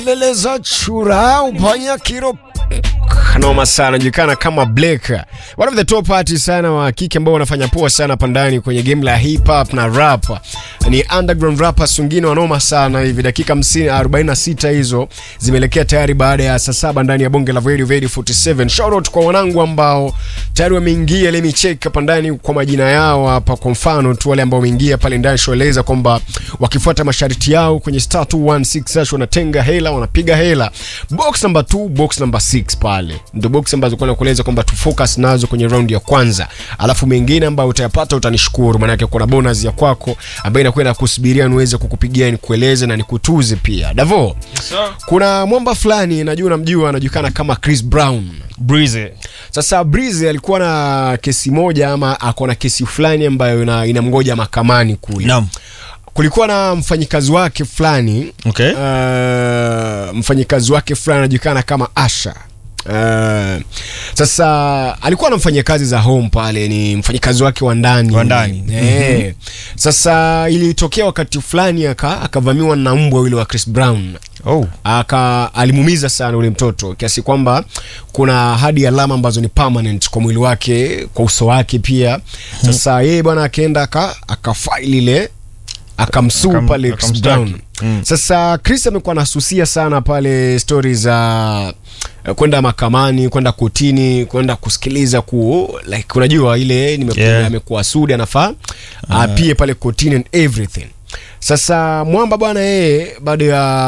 leleza chura upanya kiro noma sana anajulikana kama Blake, one of the top artists sana wa kike ambao wanafanya poa sana hapa ndani kwenye game la hip hop na rap. Ni underground rappers wengine wanoma sana hivi. Dakika 50 46 hizo zimeelekea tayari baada ya saa saba ndani ya bonge la Radio Radio 47. Shout out kwa wanangu ambao tayari wameingia, let me check hapa ndani kwa majina yao hapa. Kwa mfano tu wale ambao wameingia pale ndani, shoeleza kwamba wakifuata masharti yao kwenye star 216 hash wanatenga hela, wanapiga hela. Box number 2, box number 6 pale ndio box ambazo kwa nakueleza kwamba tu focus nazo kwenye round ya kwanza, alafu mengine ambayo utayapata utanishukuru, maana yake kuna bonus ya kwako ambayo inakuwa inakusubiria niweze kukupigia nikueleze na nikutuze pia. Davo, kuna mwamba fulani najua unamjua, anajulikana kama Chris Brown. Breezy. Sasa Breezy alikuwa na kesi moja ama ako na kesi fulani ambayo ina, inamgoja mahakamani kule. Naam. Kulikuwa na mfanyikazi wake fulani Okay. uh, mfanyikazi wake fulani anajulikana kama Asha. Uh, sasa alikuwa anamfanyia kazi za home pale, ni mfanyikazi wake wa ndani Wa ndani. eh. Sasa ilitokea wakati fulani aka akavamiwa na mbwa yule wa Chris Brown Oh. aka alimuumiza sana ule mtoto kiasi kwamba kuna hadi alama ambazo ni permanent kwa mwili wake, kwa uso wake pia. Sasa yeye bwana akaenda aka akafaili ile akamsuu Akam- pale Chris akamstaki. Brown. Mm. Sasa Chris amekuwa anasusia sana pale stori za eh, kwenda mahakamani, kwenda kotini, kwenda kusikiliza ku like unajua ile nimekuwa Yeah. amekuwa sudi anafaa apie pale kotini and everything. Sasa mwamba bwana yeye baada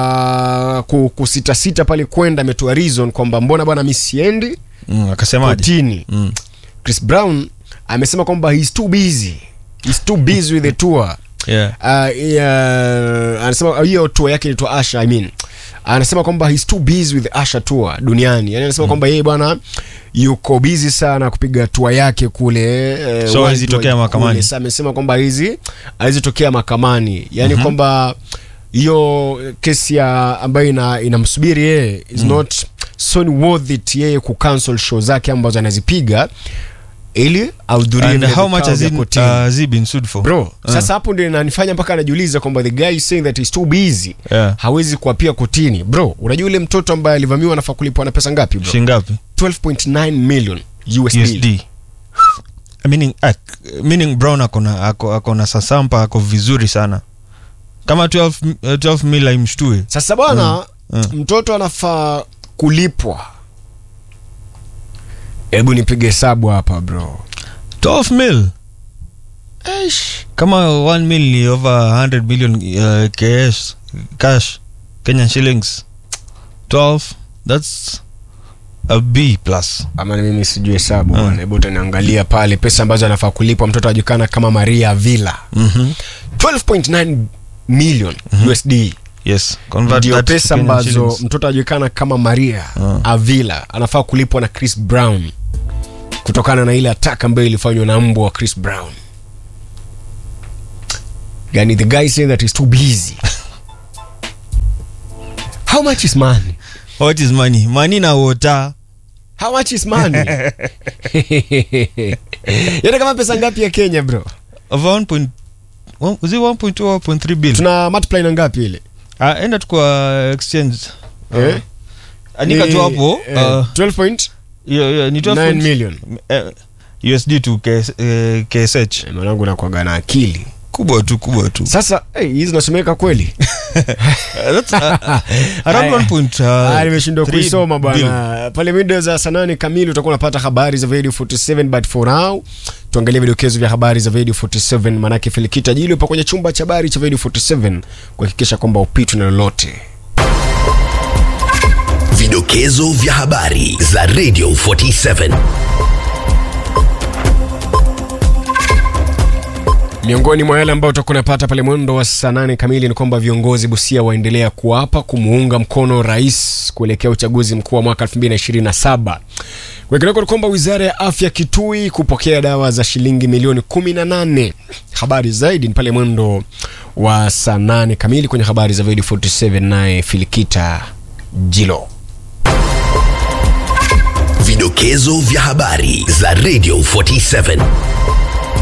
ya ku- kusitasita pale kwenda ametoa reason kwamba mbona bwana mi siendi Mm, akasemaje? kotini. Mm. Chris Brown amesema kwamba he's too busy. He's too busy with the tour. Yeah. Uh, yeah, anasema hiyo tour yake inaitwa Asha I mean. Anasema kwamba he's too busy with the Asha tour duniani. Yaani anasema kwamba yeye bwana yuko busy sana kupiga tour yake kule eh, So worldwide hawezi tokea mahakamani. kule. Sasa amesema kwamba hizi hawezi tokea mahakamani. Yaani kwamba hiyo kesi ya ambayo ina inamsubiri yeye is not so worth it yeye kucancel show zake ambazo anazipiga ili ahudhurie And vile how much vikao has vya he, uh, kotini has he been sued for? bro Ah. sasa hapo ndio inanifanya mpaka anajiuliza kwamba the guy is saying that he's too busy Yeah. hawezi kuapia kotini bro unajua yule mtoto ambaye alivamiwa anafaa kulipwa na pesa ngapi bro Shingapi? 12.9 million USD, USD. Meaning, uh, meaning Brown akona ako, akona sasampa ako vizuri sana. Kama 12 m- uh, 12 mil aimshtue. sasa bwana Mm, mtoto anafaa kulipwa hebu nipige hesabu hapa bro 12 mil. Eish. Kama 1 mil ni over 100 million uh, cash, cash Kenyan shillings. 12 that's a B plus. ama ni mimi sijui hesabu Mm. bwana hebu utaniangalia pale pesa ambazo anafaa kulipwa mtoto ajulikana kama Maria Villa Mhm. 12.9 million USD Yes. Convert ndio that to pesa Kenyan ambazo shillings. mtoto ajulikana kama Maria Ah. Avila anafaa kulipwa na Chris Brown kutokana na ile attack ambayo ilifanywa na mbwa wa Chris Brown. Yani the guy saying that he's too busy. How much is money? What is money? Money na water. How much is money? Yana kama pesa ngapi ya Kenya bro? Over 1 point, one- was it 1.2 or 1.3 billion? Tuna multiply na ngapi ile? Ah, enda tu kwa exchange. Eh? Andika tu Ni, hapo. eh, uh, 12.9 yeah, yeah, ni 12 million. eh, USD to KS, eh, KSH. Eh, Mwanangu nakuaga na akili. Kubwa tu, kubwa tu. Sasa hey, hizi zinasomeka kweli? That's, uh, around Aya. 1 point, uh, Ah, nimeshindwa 3 kuisoma billion. bwana. Pale mida za saa nane kamili utakuwa unapata habari za Radio 47 but for now tuangalie vidokezo vya habari za Radio 47 manake Felikita Jili upo kwenye chumba cha habari cha Radio 47 kuhakikisha kwamba upitwi na lolote. Vidokezo vya habari za Radio 47. Miongoni mwa yale ambayo utakuwa unapata pale mwendo wa saa nane kamili ni kwamba viongozi Busia waendelea kuapa kumuunga mkono rais kuelekea uchaguzi mkuu wa mwaka 2027. Kwingineko ni kwamba wizara ya afya Kitui kupokea dawa za shilingi milioni 18. Habari zaidi ni pale mwendo wa saa nane kamili kwenye habari za Radio 47, naye Filikita Jilo. Vidokezo vya habari za Radio 47.